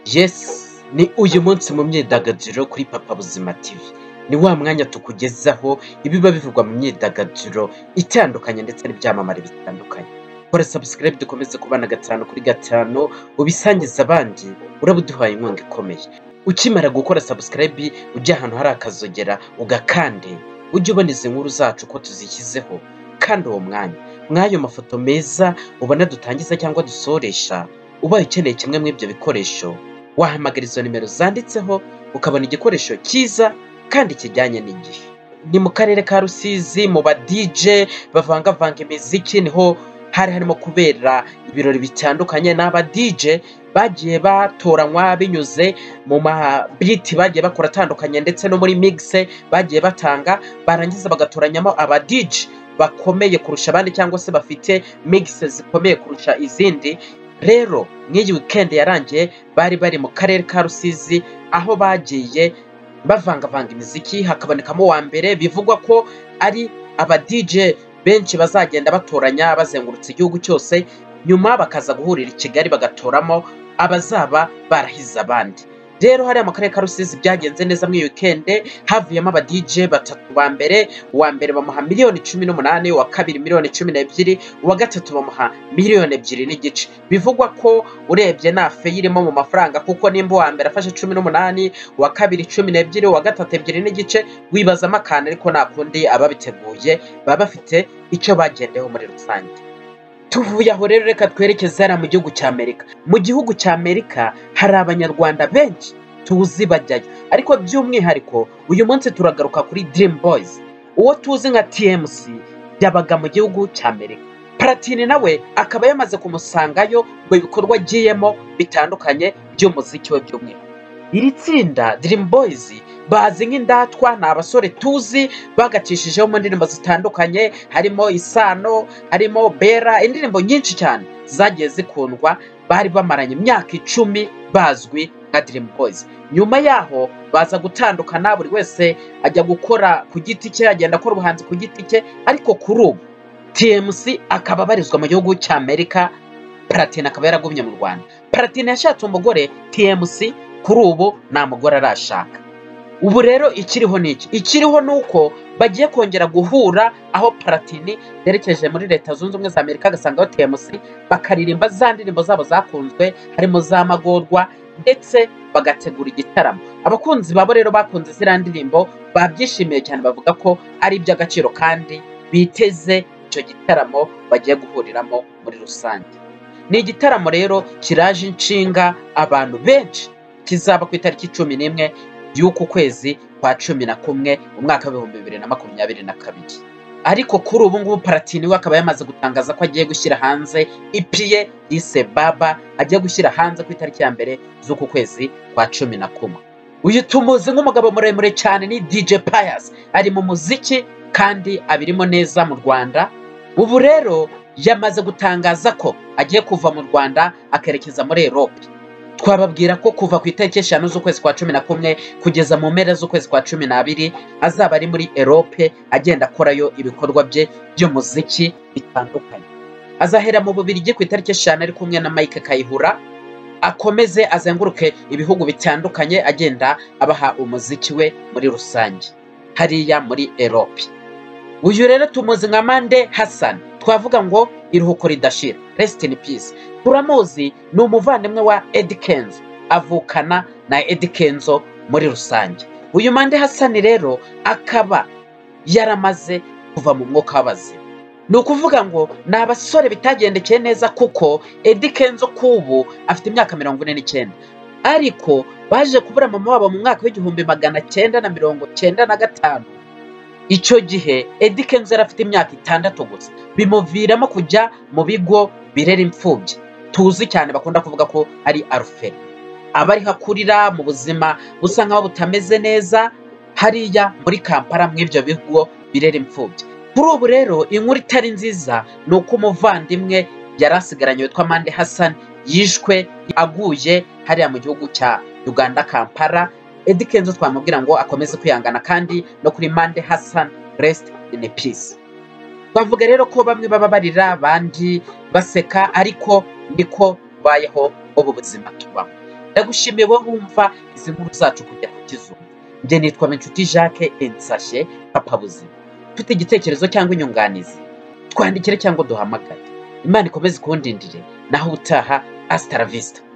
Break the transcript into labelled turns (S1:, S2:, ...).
S1: yesi ni uyu munsi mu myidagaduro kuri papa buzima tivi ni wa mwanya tukugezaho ibiba bivugwa mu myidagaduro itandukanye ndetse n'ibyamamare bitandukanye kora sabusikarayibu dukomeze kubana gatanu kuri gatanu ubisangiza abandi uraba uduhaye inkunga ikomeye ukimara gukora sabusikarayibu ujya ahantu hari akazogera ugakande ujye ubona izi nkuru zacu ko tuzishyizeho kandi uwo mwanya mw'ayo mafoto meza ubona dutangiza cyangwa dusoresha ubaye ukeneye kimwe muri ibyo bikoresho wahamagara izo nimero zanditseho ukabona igikoresho cyiza kandi kijyanye n'igihe ni mu karere ka rusizi mu ba dije bavangavanga imiziki niho hari harimo kubera ibirori bitandukanye n'aba dije bagiye batoranywa binyuze mu mabiti bagiye bakora atandukanye ndetse no muri migise bagiye batanga barangiza bagatoranyamo aba dije bakomeye kurusha abandi cyangwa se bafite migise zikomeye kurusha izindi rero nk'iyi wikendi yarangiye bari bari mu karere ka rusizi aho bagiye bavangavanga imiziki hakabonekamo uwa mbere bivugwa ko ari aba dije benshi bazagenda batoranya bazengurutse igihugu cyose nyuma bakaza guhurira i kigali bagatoramo abazaba barahize abandi rero hariya mu karere ka rusizi byagenze neza muri iyi wikende havuyemo aba dije batatu ba mbere uwa mbere bamuha miliyoni cumi n'umunani uwa kabiri miliyoni cumi n'ebyiri uwa gatatu bamuha miliyoni ebyiri n'igice bivugwa ko urebye nta feyi irimo mu mafaranga kuko nimba uwa mbere afashe cumi n'umunani uwa kabiri cumi n'ebyiri uwa gatatu ebyiri n'igice wibazamo akantu ariko nta kundi ababiteguye baba bafite icyo bagendeyeho muri rusange tuvuye aho rero reka twerekeze hariya mu gihugu cya amerika mu gihugu cya amerika hari abanyarwanda benshi tuzi bajyayo ariko by'umwihariko uyu munsi turagaruka kuri dirimu boyizi uwo tuzi nka tmc yabaga mu gihugu cya amerika paratini nawe akaba yamaze kumusangayo mu bikorwa agiyemo bitandukanye by'umuziki we by'umwihariko iri tsinda dirimu boyizi bazi nk'indatwa ni abasore tuzi bagacishijeho mu ndirimbo zitandukanye harimo isano harimo bera indirimbo nyinshi cyane zagiye zikundwa bari bamaranye imyaka icumi bazwi nka dirimu boyizi nyuma yaho baza gutandukana buri wese ajya gukora ku giti cye agenda akora ubuhanzi ku giti cye ariko kuri ubu tmc akaba abarizwa mu gihugu cya amerika paratine akaba yaragumye mu rwanda paratine yashatse umugore tmc kuri ubu nta mugore arashaka ubu rero ikiriho ni iki ikiriho ni uko bagiye kongera guhura aho paratini yerekeje muri leta zunze ubumwe za amerika agasangaho temusi bakaririmba za ndirimbo zabo zakunzwe harimo za magorwa ndetse bagategura igitaramo abakunzi babo rero bakunze ziriya ndirimbo babyishimiye cyane bavuga ko ari iby'agaciro kandi biteze icyo gitaramo bagiye guhuriramo muri rusange ni igitaramo rero kiraje inshinga abantu benshi kizaba ku itariki cumi n'imwe y'uku kwezi kwa cumi na kumwe mu mwaka w'ibihumbi bibiri na makumyabiri na kabiri ariko kuri ubu ngubu paratini we akaba yamaze gutangaza ko agiye gushyira hanze ipi ye yise baba agiye gushyira hanze ku itariki ya mbere z'uku kwezi kwa cumi na kumwe uyu tumuzi nk'umugabo muremure cyane ni dj payasi ari mu muziki kandi abirimo neza mu rwanda ubu rero yamaze gutangaza ko agiye kuva mu rwanda akerekeza muri erope twababwira ko kuva ku itariki eshanu z'ukwezi kwa cumi na kumwe kugeza mu mpera z'ukwezi kwa cumi n'abiri azaba ari muri erope agenda akorayo ibikorwa bye by'umuziki bitandukanye azahera mu bubirigi ku itariki eshanu ari kumwe na mike kayihura akomeze azenguruke ibihugu bitandukanye agenda abaha umuziki we muri rusange hariya muri erope uyu rero tumuzi nka mande hassan twavuga ngo iruhuko ridashira resiti in peace turamuzi ni umuvandimwe wa Eddie Kenzo avukana na Eddie Kenzo muri rusange uyu mande hasani rero akaba yaramaze kuva mu mwuka w'abazima ni ukuvuga ngo ni abasore bitagendekeye neza kuko Eddie Kenzo k'ubu afite imyaka mirongo ine n'icyenda ariko baje kubura mama wabo mu mwaka w'igihumbi magana cyenda na mirongo cyenda na gatanu icyo gihe Eddie Kenzo yari afite imyaka itandatu gusa bimuviramo kujya mu bigo birera imfubyi tuzi cyane bakunda kuvuga ko ari aruferi aba ariho akurira mu buzima busa nk'aho butameze neza hariya muri kampala mu ibyo bigo birera imfubyi kuri ubu rero inkuru itari nziza ni uko umuvandimwe yari asigaranye witwa mande hasani yishwe aguye hariya mu gihugu cya uganda kampala Eddie Kenzo twamubwira ngo akomeze kwihangana kandi no kuri Mande Hassan rest in peace bavuga rero ko bamwe baba barira abandi baseka ariko niko bayeho ubu buzima tubamo ndagushimiye wowe wumva izi nkuru zacu kujya kukizumva njye nitwa Nshuti jacques ensashe papa buzima ufite igitekerezo cyangwa inyunganizi twandikire cyangwa duhamagare imana ikomeze ikundindire naho utaha asitaravista